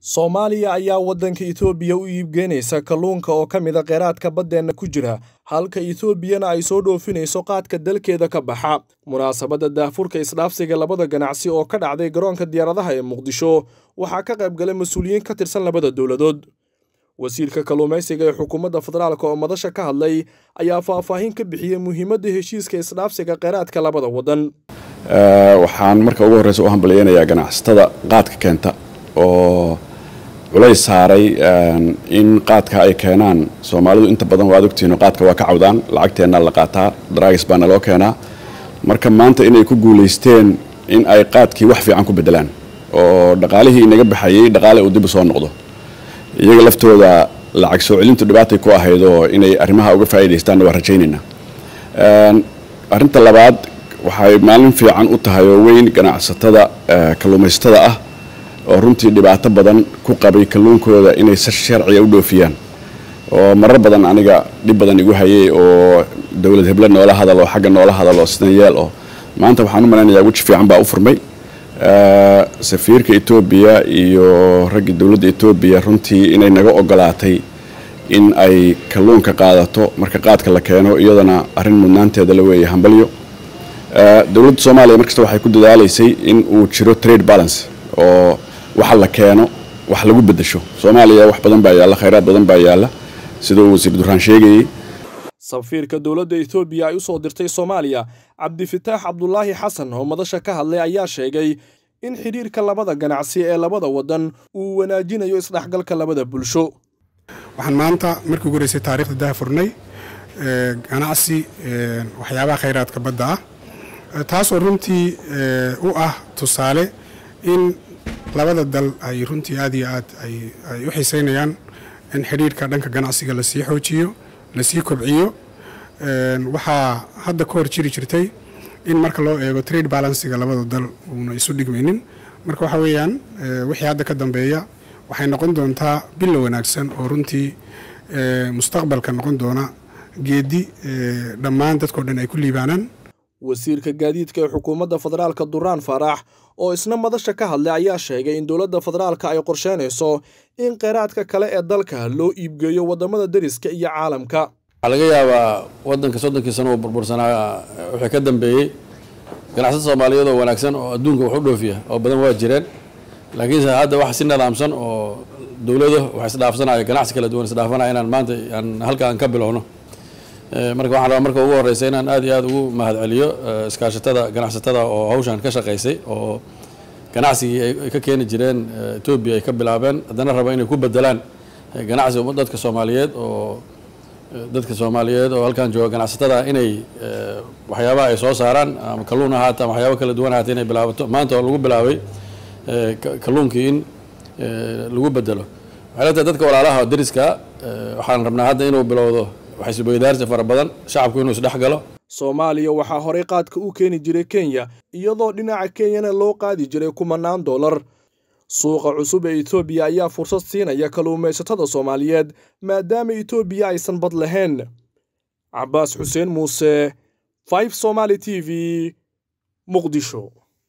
soomaaliya ayaa waddanka etoobiya u iibgeynaysa kalluunka oo ka mid a kheyraadka baddeenna ku jira halka etoobiyana ay soo dhoofinayso qaadka dalkeeda ka baxa munaasabadda daahfurka isdhaafsiga labada ganacsi oo ka dhacday garoonka diyaaradaha ee muqdisho waxaa ka qayb galay mas-uuliyiin ka tirsan labada dowladood wasiirka kalluumaysiga ee xukuumadda federaalk oo madasha ka hadlay ayaa faahfaahin ka bixiyey muhiimadda heshiiska isdhaafsiga kheyraadka labada waddan waxaan marka ugu horreysa u hambalyeynayaa ganacsatada qaadka keenta oo culays saaray in qaadka ay keenaan soomaalidu inta badan waad ogtihiin qaadka waa ka cawdaan lacagteenna la qaataa daraagis baana loo keenaa marka maanta inay ku guulaysteen in ay qaadkii wax fiican ku bedelaan oo dhaqaalihii inaga baxayey dhaqaale uu dib u soo noqdo iyaga laftooda lacag soo celintu dhibaatay ku ahayd oo inay arrimaha uga faa'iidaystaanna waa rajaynaynaa arrinta labaad waxay maalin fiican u tahay oo weyn ganacsatada kalluumaysatada ah oo runtii dhibaato badan ku qabay kalluunkooda inay si sharciga u dhoofiyaan oo marar badan aniga dhib badan igu hayay oo dowlad heble noola hadalo xagga noola hadalo sidan yeel oo maanta waxaan u malaynayaa weji fiican baa u furmay safiirka etoobiya iyo raggii dowladda etoobiya runtii inay naga ogolaatay in ay kalluunka qaadato marka qaadka la keeno iyadana arrin mudnaanteeda la weeye hambalyo dowladda soomaaliya markasta waxay ku dadaalaysay in uu jiro trade balance oo waxa la keeno wax lagu bedesho soomaaliya wax badan baa yaalla khayraad badan baa yaalla sida uu wasiir duraan sheegayey safiirka dowladda etoobiya ay u soo dirtay soomaaliya cabdifitaax cabdulaahi xasan oo madasha ka hadlay ayaa sheegay in xidhiirka labada ganacsi ee labada waddan uu wanaajinayo isdhexgalka labada bulsho waxaan maanta markii ugu horeysay taarikhda daahfurnay ganacsi waxyaabaha khayraadka badda ah taasoo runtii u ah tusaale in labada dal ay runtii aad iyo aad ay u xiiseynayaan in xidhiirka dhanka ganacsiga lasii xoojiyo lasii kobciyo waxaa hadda ka hor jiri jirtay in marka loo eego trade balansiga labada dal uuna isu dhigmaynin marka waxa weeyaan wixii hadda ka dambeeya waxay noqon doontaa bilo wanaagsan oo runtii mustaqbalka noqon doona geedi dhammaan dadkao dhan ay ku liibaanaan wasiirka gaadiidka ee xukuumadda federaalka duraan faarax oo isna madasha ka hadlay ayaa sheegay in dowladda federaalka ay qorsheynayso in kheyraadka kale ee dalka loo iibgeeyo waddamada deriska iyo caalamka waxaa laga yaabaa waddanka soddonkii sano uu burbursanaa wixii ka dambeeyey ganacsada soomaaliyeed oo wanaagsan oo adduunka wax u dhoofiya oo badan waa jireen laakiinse hadda wax si nidaamsan oo dowlado wax isdhaafsanaya ganacsi kala duwan isdhaafanaya inaan maanta aan halkaan ka bilowno marka waxaan rabaa marka ugu horreysa inaan aad iyo aad ugu mahad celiyo iskaashatada ganacsatada oo hawshan ka shaqaysay oo ganacsigii ay ka keeni jireen etoobiya ay ka bilaabeen haddana raba inay ku bedelaan ganacsi dadka soomaaliyeed oo dadka soomaaliyeed oo halkan jooga ganacsatada inay waxyaabaha ay soo saaraan ama kalluun ahaata ama waxyaaba kala duwan ahaata inay bilaabato maanta oo lagu bilaabay kalluunkii in lagu bedelo waxay leetahay dadka walaalaha deriska waxaan rabnaa hadda inuu bilowdo waxisweydaarsi fara badan shacabku inuu isdhex galo soomaaliya waxaa horey qaadka u keeni jiray kenya iyadoo dhinaca kenyana loo qaadi jiray kumanaan dollar suuqa cusub ee etoobiya ayaa fursad siinaya kalluumaysatada soomaaliyeed maadaama etoobiya aysan bad lahayn cabaas xuseen muuse five somaali t v muqdisho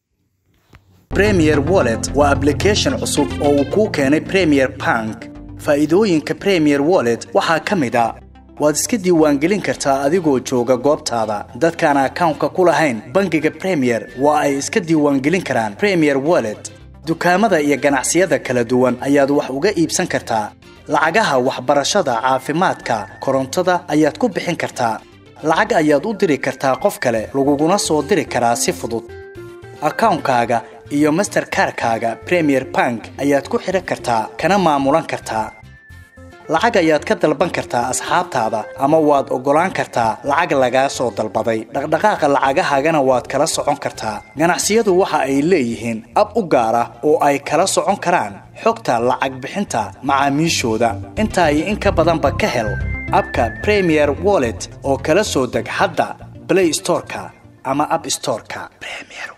premier wallet waa ablication cusub oo uu kuu keenay premier bank faa'iidooyinka premier wallet waxaa ka mid a waad iska diiwaangelin kartaa adigoo jooga goobtaada dadkaan akawnka ku lahayn bangiga premier waa ay iska diiwaangelin karaan premier wallet dukaamada iyo ganacsiyada kala duwan ayaad wax uga iibsan kartaa lacagaha waxbarashada caafimaadka korontada ayaad ku bixin kartaa lacag ayaad u diri kartaa qof kale laguguna soo diri karaa si fudud akawnkaaga iyo masterkarkaaga premier bank ayaad ku xidhan kartaa kana maamulan kartaa lacag ayaad ka dalban kartaa asxaabtaada ama waad oggolaan kartaa lacag lagaa soo dalbaday dhaqdhaqaaqa lacagahaagana waad kala socon kartaa ganacsiyadu waxa ay leeyihiin ab u gaar ah oo ay kala socon karaan xogta lacag bixinta macaamiishooda intaa iyo in ka badanba ka hel abka premier wallet oo kala soo deg hadda blay storeka ama ab storeka